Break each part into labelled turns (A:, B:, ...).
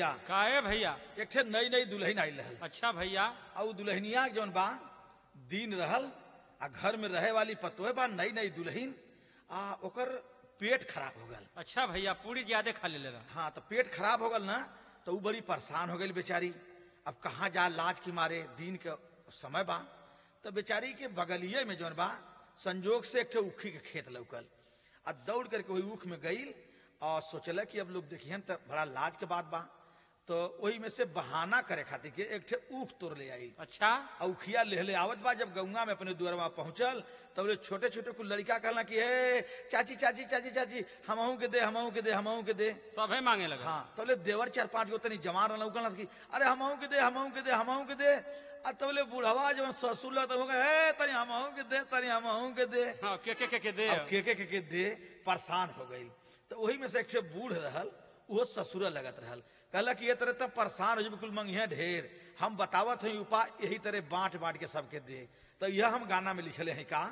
A: भैया
B: काहे भैया
A: एक ठे नई नई दुल्हन आयल रहल
B: अच्छा भैया
A: आ उ दुल्हनिया जौन बा दिन रहल आ घर में रहे वाली पतोहे बा नई नई दुल्हन आ ओकर पेट खराब हो गल
B: अच्छा भैया पूरी ज्यादा खा ले रहा
A: हाँ तो पेट खराब हो गल ना तो उ बड़ी परेशान हो गई बेचारी अब कहाँ जा लाज के मारे दिन के समय बा तो बेचारी के बगलिए में जौन बा संजोग से एक ठे उखी के खेत लौकल आ दौड़ करके वही ऊख में गईल और सोचल कि अब लोग देखियन तो बड़ा लाज के बात बा तो वही में से बहाना करे खातिर के एक ठे ऊख तोड़ ले आई
B: अच्छा
A: और उखिया लेहले आवत बा जब गौंगा में अपने दुआरवा पहुंचल तब बोले छोटे छोटे कुछ लड़का कहला कि हे चाची चाची चाची चाची हमहू के दे हमहू के दे हमहू के दे
B: सबे मांगे लगा
A: हाँ तबले देवर चार पांच गो तनी जवान रहल कहला कि अरे हमहू के दे हमहू के दे हमहू के दे आ तबले बुढ़वा जब ससुर लग तब हे तनी हमहू के दे तनी हमहू के दे
B: हाँ के के के के दे
A: अब के के के के दे परेशान हो गई तो वही में से एक ठे बूढ़ रहल वो ससुर लगत रहल कहला कि ये तरह तब परेशान हो जी बिल्कुल मंगिया ढेर हम बतावत हई उपाय यही तरह बांट बांट के सबके दे तो यह हम गाना में लिखले हैं का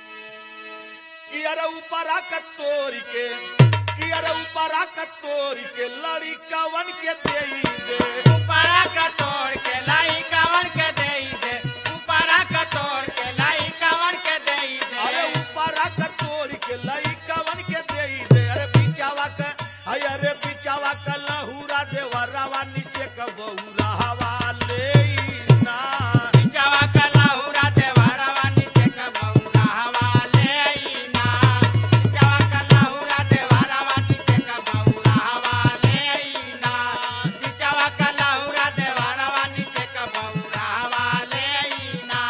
A: कि अरे ऊपरा कतोरी के कि अरे ऊपरा कतोरी के लड़ी कवन के दे दे
C: ऊपरा का तोड़ के लाई कवन के देई दे ऊपरा का तोड़ के लाई कवन के देई
A: अरे
C: दे
A: ऊपरा कटोरी के लई कवन के दे दे अरे बिचावा का अरे अरे बिचावा का लहूरा देवरावा नीचे का बहुरा हवा ले ना
C: बिचावा का लाहुरा दे वारावा नीचे का बहुरा हवा ले आई ना बिचावा का लाहुरा दे वारावा नीचे का बहुरा हवा ले आई ना बिचावा का लाहुरा दे वारावा नीचे का बहुरा हवा ले आई ना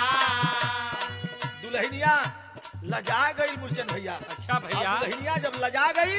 A: दुल्हनिया लजा गई मुर्चन भैया
B: अच्छा भैया
A: अब दुल्हनिया जब लजा गई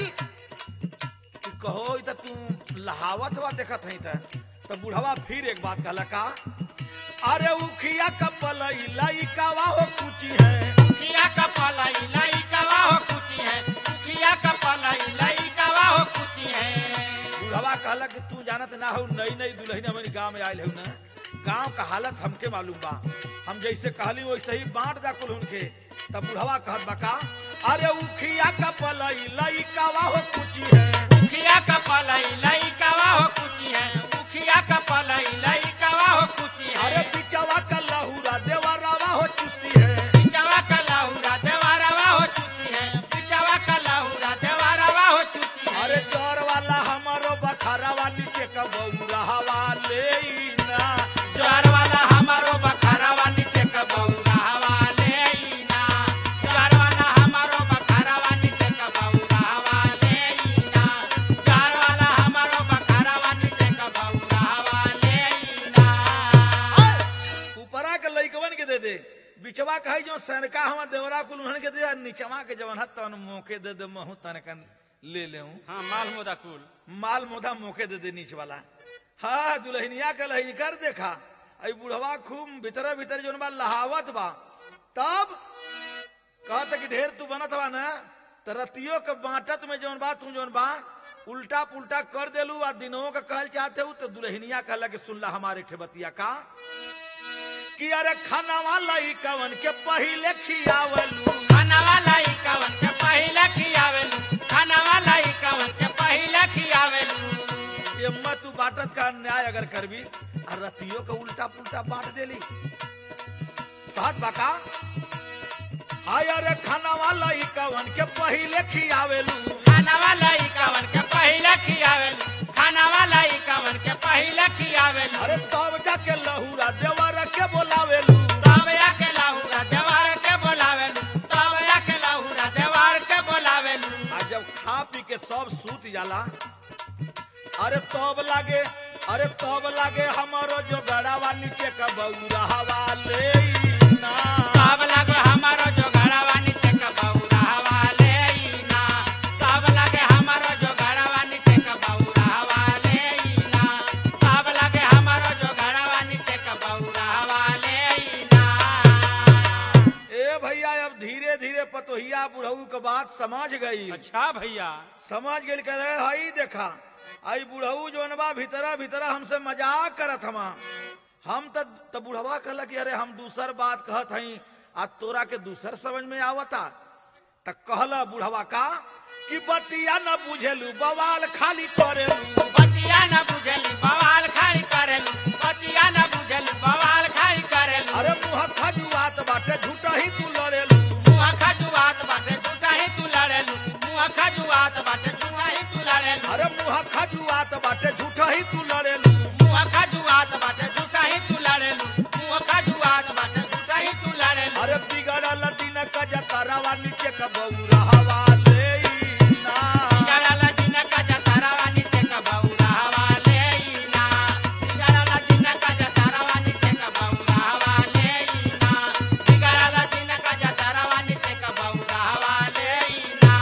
A: कि कहो ई त तू लहावत हुआ देखत हई त तो बुढ़वा फिर एक बात कहला का अरे उखिया कपलई लई कावा हो कुची है
C: किया का पलाई लाई कवा हो कुची है किया का पलाई लाई कवा हो कुची है
A: बुढ़वा कहला कि तू जानत ना हो नई नई दुल्हन हमारे गांव में आयल हो ना गांव का हालत हमके मालूम बा हम जैसे कहली वैसे ही बांट दा कुल उनके तब बुढ़वा कहत बा का अरे उखिया का पलई लई कावा हो कुची है
C: किया का पलाई लाई कवा हो कुची है किया का पलाई लाई कवा हो कुची है
A: अरे पिचवा का लहूरा देवरावा हो चुसी है
C: पिचवा का लाहुरा देवारावा हो चुची है पिचवा का लाहुरा देवारावा हो चुची है
A: अरे चोर वाला हमारो बखारावा नीचे का बौरा हवा ले ना
C: ज्वार वाला हमारो बखारावा नीचे का बहुरा हवा ले आई ना ज्वार वाला हमारो बखारावा नीचे का बहुरा हवा ले आई ना ज्वार वाला हमारो बखारावा नीचे का बहुरा हवा ले आई ना
A: ऊपरा के लइकवन के दे दे बिचवा कहे जो सनका हम देवरा कुल उन्हन के दे आ नीचवा के जवन हत तन मौके दे दे महू तनकन ले ले
B: हाँ माल मोदा कुल
A: माल मोदा मौके दे दे नीच वाला हाँ दुल्हनिया के लहिन कर देखा आई बुढ़वा खूब भीतर भीतर जोन बा लहावत बा तब कहत कि ढेर तू बनत बा ना त रतियो के बांटत में जोन बा तू जोन बा उल्टा पुल्टा कर देलू आ दिनों का कहल चाहते हूँ तो दुल्हनिया कहला कि सुनला हमारे ठेबतिया का कि अरे खानावा लई कवन के पहिले खियावलू
C: खाना वाला ही कवन के पहले खियावेलू खाना वाला ही कवन के पहले खियावेलू
A: एम्मा तू बाटत का न्याय अगर करबी आ रतियो का उल्टा पुल्टा बांट देली कहत बाका हाय अरे खानावा लई कवन के पहिले खियावेलू
C: खाना वाला ही कवन के पहले खियावेलू खाना वाला ही कवन के पहले खियावेलू
A: अरे तब जाके लहूरा देवर के बोलावेलू
C: तब के लाहुरा देवार के बोलावेलू तब के लाहुरा देवार के बोलावेलू
A: आ जब खा पी के सब सूत जाला अरे तब लागे अरे तब लागे हमारो जो गड़ावा नीचे का बौरा हवा ले ना
C: तब लगे हमारो जो घड़ावा नीचे का बहुरा हवा ले आई ना तब लगे हमारो जो घड़ावा नीचे का बहुरा हवा ले आई ना तब लगे हमारो जो घड़ावा नीचे का बहुरा हवा ले आई ना
A: ए भैया अब धीरे धीरे पतोहिया बुढ़ऊ के बात समझ गई
B: अच्छा भैया
A: समझ गई करे हई देखा आई बुढ़ऊ जोन बा भीतरा भीतरा हमसे मजाक करत हमा हम त त बुढ़वा कहला कि अरे हम दूसर बात कहत हई आ तोरा के दूसर समझ में आवता त कहला बुढ़वा का कि बतिया न बुझेलू बवाल खाली करेलू
C: बतिया बतिया न बुझली बवाल खाई करेलू बतिया न बुझली बवाल खाई करेलू
A: अरे मुँह खजुआत बाटे झूठा ही तू लड़ेलू
C: मुआ खजुआत बाटे झूठा ही तू लड़ेलू मुआ खजुआत बाटे झूठा ही तू लड़ेलू
A: अरे मुँह खजुआत बाटे झूठा ही तू लड़ेलू
C: मुआ खजुआत बाटे झूठा ही तू लड़ेलू मुआ खजुआत बाटे झूठा ही तू लड़ेलू
A: अरे बिगड़ल दिन का जतरावा नीचे का बौरा हवा ले ना
C: जड़ाला दिन का जतारावा नीचे का बौरा हवा लेइना जड़ाला दिन का जतारावा नीचे का बौरा हवा लेइना जड़ाला दिन का जतारावा नीचे का बौरा हवा लेइना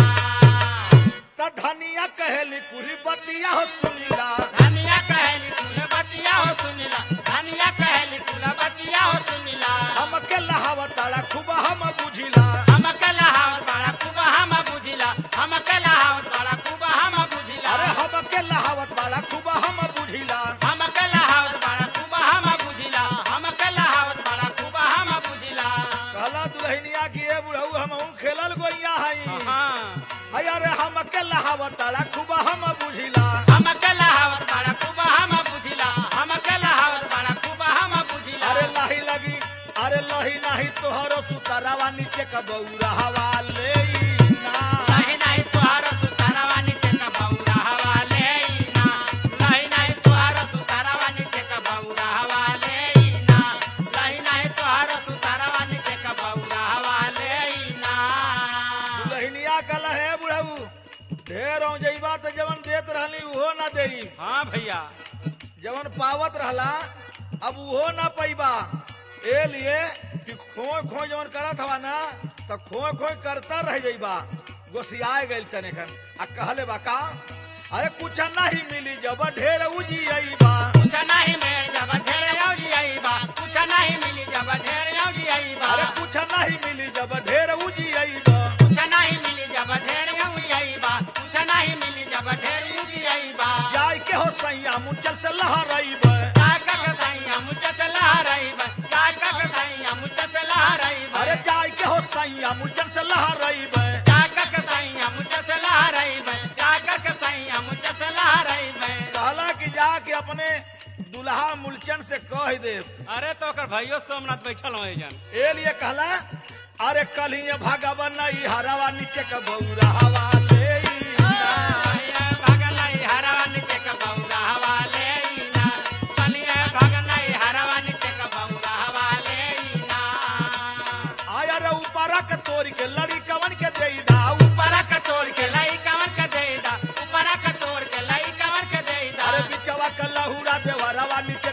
A: त धनिया कहेली कुरी बतिया हो सुनीला
C: धनिया कहली तूने बतिया हो सुनिला धनिया कहली तूने बतिया हो सुनिला
A: हमके लहावताड़ा खूब हम बुझिला
C: हम कला हावत बड़ा खूब हम बुझिला हम कला हावत बड़ा खूब हम बुझिला
A: अरे हमके लहावताड़ा खूब हम बुझिला
C: हम कला हावत बड़ा खूब हम बुझिला हम कला हावत बड़ा खूब हम बुझिला
A: कहला दुल्हनिया की ए बुढ़ऊ हम खेलल गोइया हई
B: हाँ
A: हई अरे हमके लहावताड़ा खूब हम बुझिला
C: हम कला हावत बड़ा खूब हम बुझिला हम कला हावत बड़ा खूब हम बुझिला
A: अरे लाही लगी अरे लही नाही तोहरो सुतरावा नीचे का बौरा हवा ले ना
C: नहीं नहीं तुहार सुतारावा नीचे का बौरा हवा लेइना नहीं नहीं तुहार सुतारावा नीचे का बौरा हवा लेइना नहीं नहीं तुहार सुतारावा नीचे का बौरा हवा लेइना
A: दुल्हनिया कल है बुढ़ऊ ढेर हो जइबा त जवन देत रहली उहो ना देई
B: हाँ भैया
A: जवन पावत रहला अब उहो ना पैबा ए लिए कि खोय खोय जवन करत हवा ना त खोय खोय करता रह जइबा गोसियाए गइल तने कन आ कहले बा का अरे कुछ नहीं मिली जब ढेर उजी अइबा
C: कुछ नहीं मिल जब ढेर औजी आईबा कुछ नहीं मिली जब ढेर औजी आईबा
A: अरे कुछ नहीं मिली जब ढेर उजी अइबा
C: कुछ नहीं मिली जब ढेर औजी आईबा कुछ नहीं मिली जब ढेर औजी आईबा
A: जाय के हो सैया मुचल से लहराइबा
C: काका का सैया मुझे से लहराईबा काका का सैया मुझे से लहराईबा
A: अरे जाय के हो सैया मुचल से लहराइबा
C: काका का सैया मुझे से लहराईबा काका का सैया मुझे से लहराईबा
A: कहला कि जाके अपने दुल्हा मुलचन से कह दे
B: अरे तो ओकर भाइयों सोमनाथ बैठल हो जन
A: ए लिए कहला अरे कल ही भगवन नहीं हरावा नीचे का बौरा हवा ले
C: भैया भगलाई हरवा नीचे का बौरा हवा लेइना बलिया भगलाई हरवा नीचे का बौरा हवा लेइना
A: आया रे ऊपरा के तोरी के लड़ी कवन के दे दा
C: ऊपरा का तोड़ के लाई कवर के देदा ऊपरा का तोड़ के लाई कवर के देदा
A: अरे बिचवा के लहूरा देवरवा नीचे